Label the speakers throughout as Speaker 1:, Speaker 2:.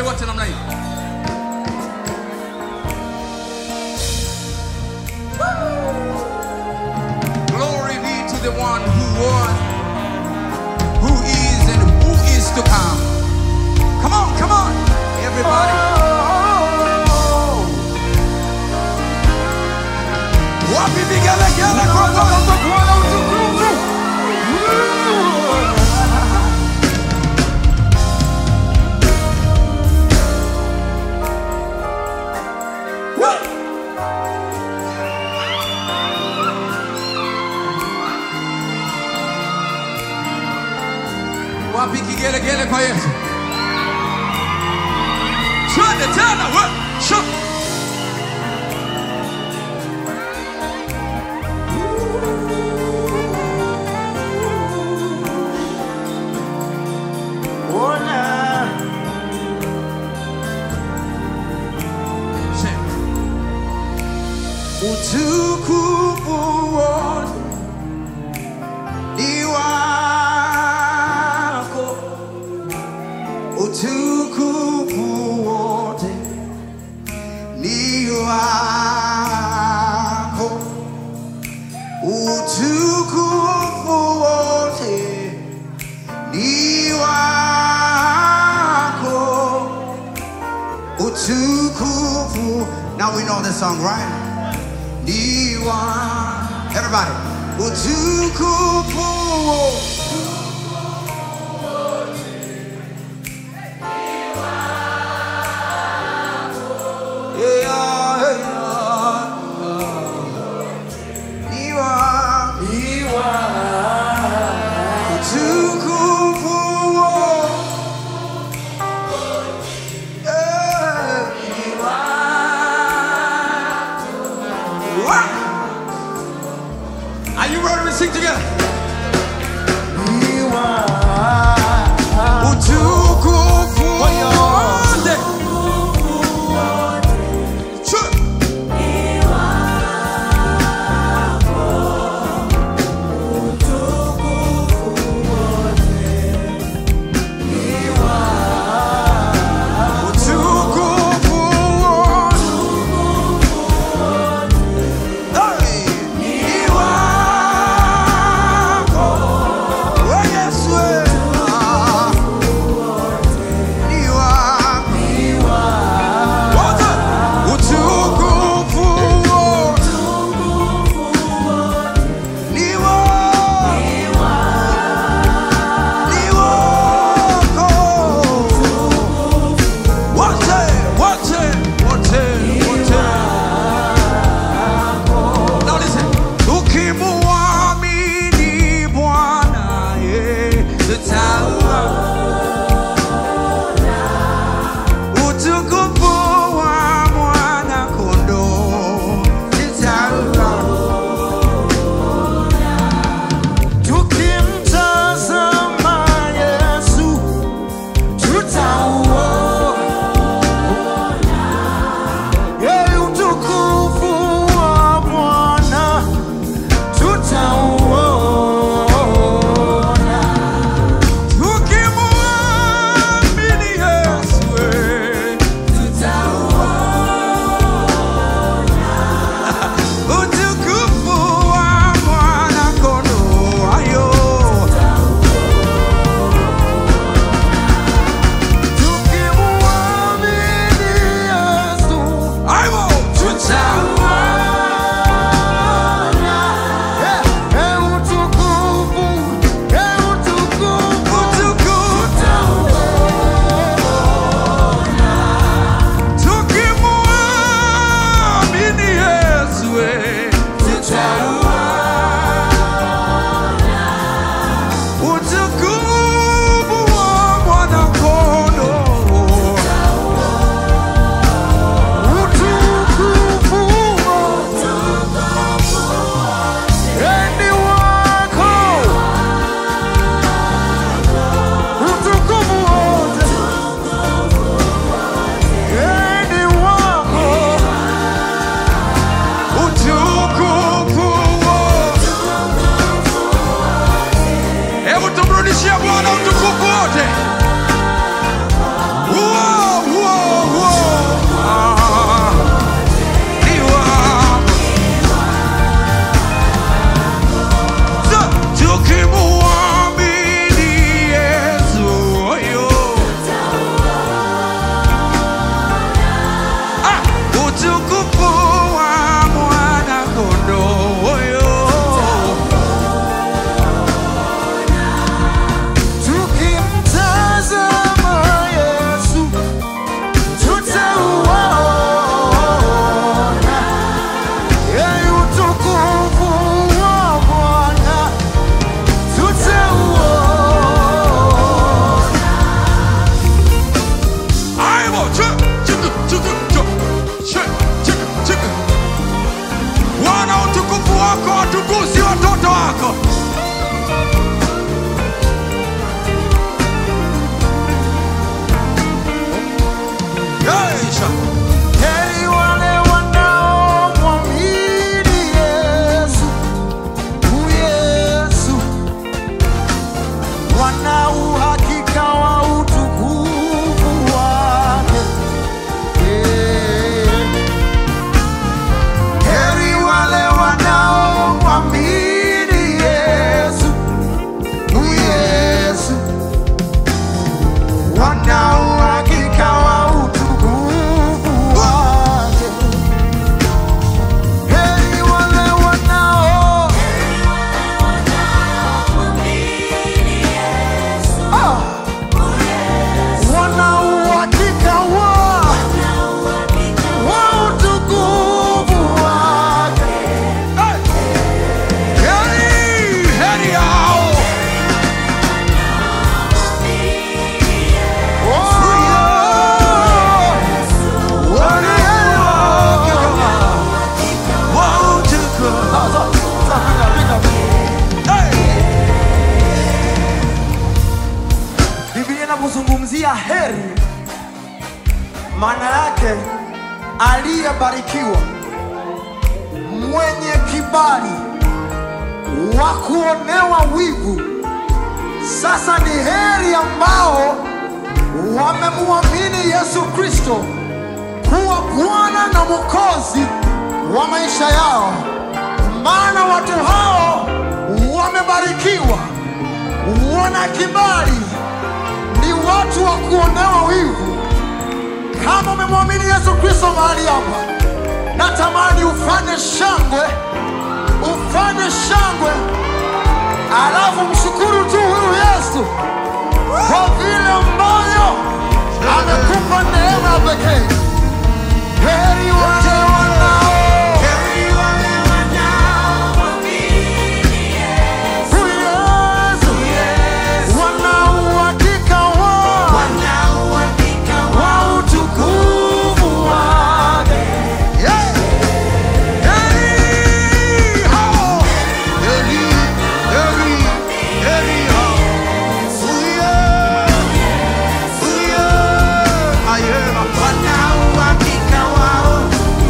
Speaker 1: twende wote namna hii glory be to the one who was who is and who is to come come on come on everybody wapi vigelegele kwa Bwana Bwana utukufu wapi kigelegele kwa Yesu twende tena we sho Sema. utukufu wote ni wako utukufu wote ni wako utukufu wote ni wako utukufu now we know this song right ni wa everybody utukufu Yeah, yeah. Ni wa- utukufu Yeah. Wa- Are you ready to sing together? Utukufu wote. Sure. Utukufu wote. Hey, ni wako. Oh, Yesu, eh. Ah. Ni wako. wako watukuzi watoto wako. Yeisha.
Speaker 2: Heri wale wanaomwamini Yesu, u Yesu, wana uhakika wa utukufu wake. Eh. Heri wale wanaomwamini Yesu, u Yesu, wana uhakika wa utukufu wake. Heri wale wanao Ah! wana uhakika wa wa utukufu wake.
Speaker 1: Heri, heri hao.
Speaker 2: Oh! Wana
Speaker 1: Wautukufu.
Speaker 2: Sasa, sasa, pika, pika.
Speaker 1: Hey.
Speaker 2: Biblia inapozungumzia heri, maana yake aliyebarikiwa, mwenye kibali, wa kuonewa wivu. Sasa ni heri ambao wamemwamini Yesu Kristo kuwa Bwana na Mwokozi wa maisha yao, maana watu hao wamebarikiwa, wana kibali ni watu wa kuonewa wivu. Kama umemwamini Yesu Kristo mahali hapa, natamani ufanye shangwe, ufanye shangwe, alafu mshukuru tu huyu Yesu kwa vile ambayo amekupa neema ya pekee. Heri wale wanao huyu Yesu, wana uhakika wa wa utukufu wake.
Speaker 1: Yeah. Heri hao. Heri, heri, heri hao. Uye, uye. Ayema.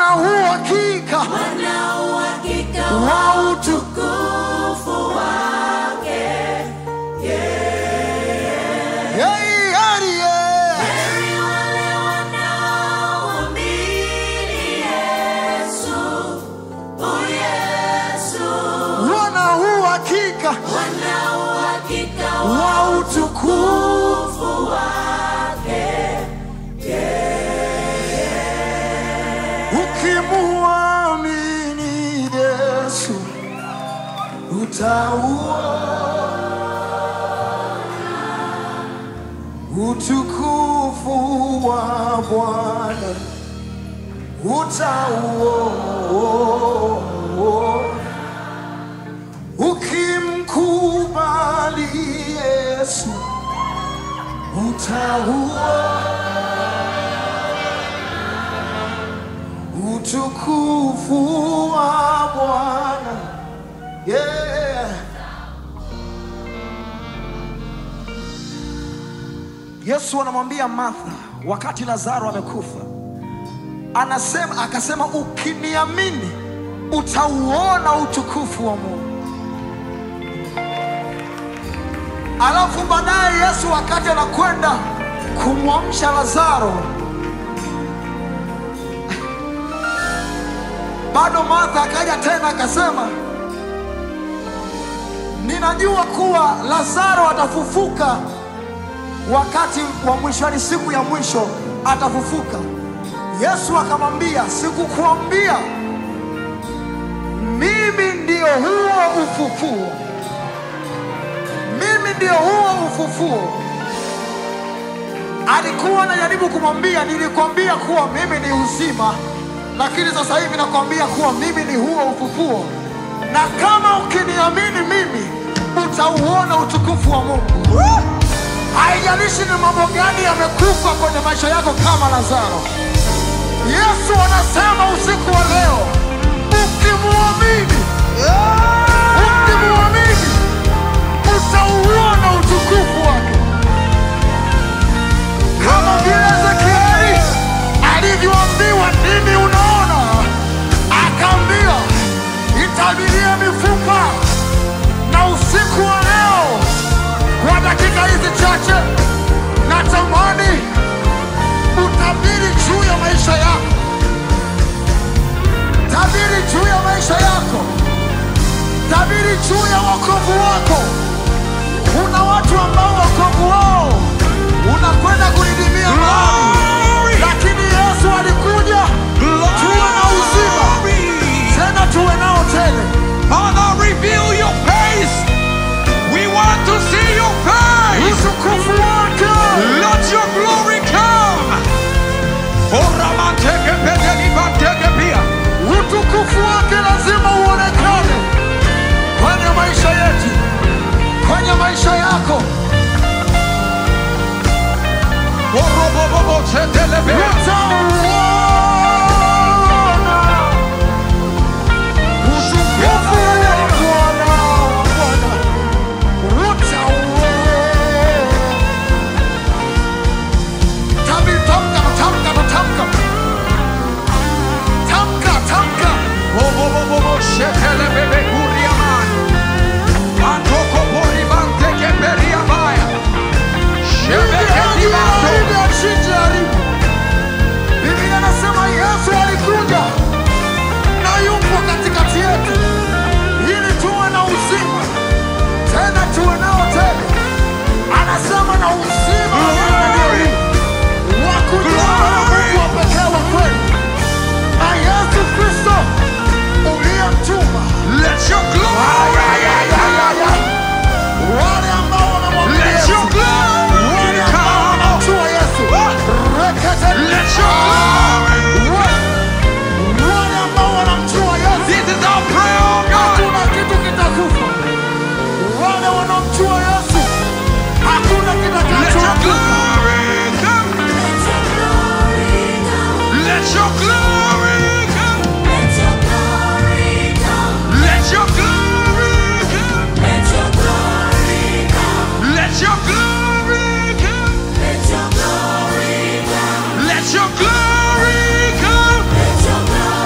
Speaker 2: wana uhakika
Speaker 3: wana uhakika
Speaker 2: wa
Speaker 3: wa
Speaker 2: utu
Speaker 3: utukufu wake.
Speaker 2: Hey, heri, yeah.
Speaker 3: Heri wale wanaomwamini Yesu, oh Yesu,
Speaker 2: wana uhakika
Speaker 3: wana uhakika
Speaker 2: wa
Speaker 3: wa
Speaker 2: utukufu
Speaker 3: utukufu wake.
Speaker 2: ukimuamini Yesu utauona utukufu wa Bwana utauona ukimkubali Yesu utauona utukufu wa Bwana. Yeah. Yesu anamwambia Martha wakati Lazaro amekufa, anasema akasema, ukiniamini utauona utukufu wa Mungu. Alafu baadaye Yesu wakati anakwenda kumwamsha Lazaro, bado Martha akaja tena akasema, ninajua kuwa Lazaro atafufuka wakati wa mwisho, ni siku ya mwisho atafufuka. Yesu akamwambia, sikukuambia mimi ndio huo ufufuo, mimi ndio huo ufufuo. Alikuwa anajaribu kumwambia, nilikwambia kuwa mimi ni uzima, lakini sasa hivi nakwambia kuwa mimi ni huo ufufuo, na kama ukiniamini mimi utauona utukufu wa Mungu. Haijalishi ni mambo gani yamekufa kwenye maisha yako kama Lazaro. Yesu anasema usiku wa leo, ukimwamini, ukimwamini utauona utukufu wake, kama vile Ezekieli alivyoambiwa, nini unaona? Akaambiwa, itabirie mifupa. Na usiku wa leo, kwa dakika hizi chache, natamani utabiri juu ya maisha yako, tabiri juu ya maisha yako, tabiri juu ya wokovu wako. Kuna watu ambao wokovu wao unakwenda kulidimia mahali, lakini Yesu alikuja tuwe na uzima, tena tuwe nao tele.
Speaker 1: Father, reveal your face. We want to see your face.
Speaker 2: Utukufu wake
Speaker 1: Let your glory come. Oramanteke pedelibanteke pia.
Speaker 2: utukufu wake lazima uonekane kwenye maisha yetu, kwenye maisha yako.
Speaker 1: Orobobobo chetelebea.
Speaker 2: Utauona utukufu wa Bwana, Bwana. Utauona. Tabi- tamka, tamka, tamka. Tamka, tamka.
Speaker 1: Obobobobo chetelebebe kuriaman. Antoko poribanteke periabaya. Shebeke libanto.
Speaker 2: Biblia inasema Yesu alikuja na yupo katikati yetu ili tuwe na uzima tena tuwe nao tele. Anasema na uzima wa milele wa kujua Mungu wa pekee wa kweli na Yesu Kristo uliyemtuma.
Speaker 1: Let your glory
Speaker 2: Ay, ay, ay, ay, ay. Wale ambao wanamwamini
Speaker 1: Let
Speaker 2: Yesu
Speaker 1: your glory
Speaker 2: wale ambao
Speaker 1: come.
Speaker 2: wanamjua Yesu Rekete.
Speaker 1: Let your glory
Speaker 2: Wa- wale ambao wanamjua Yesu
Speaker 1: This is our prayer, oh God.
Speaker 2: hakuna kitu kitakufa. Wale wanaomjua Yesu hakuna
Speaker 1: Let your
Speaker 2: kitakachokufa.
Speaker 1: glory come.
Speaker 3: Let your glory come.
Speaker 1: Let your glory come.
Speaker 3: Let your glory come.
Speaker 1: Let your glory come.
Speaker 3: Let your glory come.
Speaker 1: Let your glory come.
Speaker 3: Let your glory come.
Speaker 1: Let your glory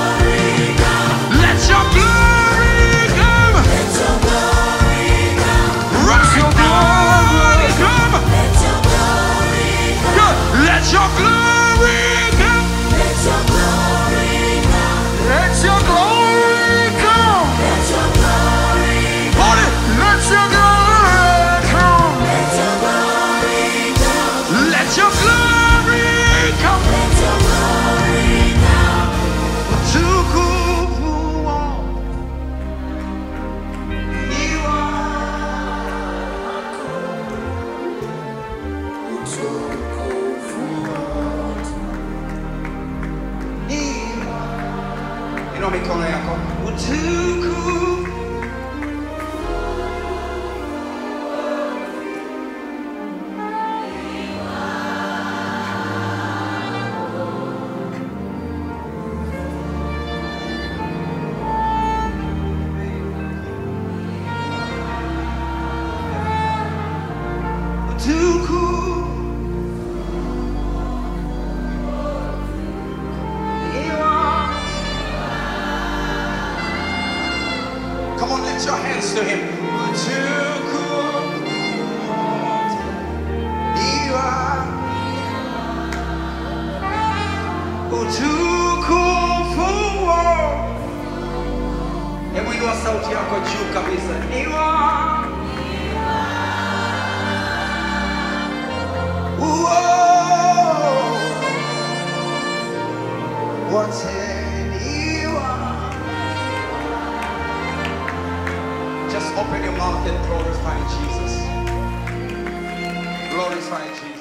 Speaker 3: your glory come.
Speaker 2: Let your glory come.
Speaker 3: Let your glory come.
Speaker 2: Let your glory
Speaker 3: Hold it. Let your glory come.
Speaker 2: Let your glory come.
Speaker 3: Let your glory come.
Speaker 2: Let your glory come.
Speaker 3: Utukufu wako ni
Speaker 1: Inua mikono yako.
Speaker 3: utukufu. Utukufu. Ni wako.
Speaker 1: Come on, lift your hands to him. Utukufu ni wako.
Speaker 3: Utukufu wako.
Speaker 1: Hebu inua sauti yako juu kabisa.
Speaker 3: Ni wako.
Speaker 1: Just open your mouth and glorify Jesus. Glorify Jesus.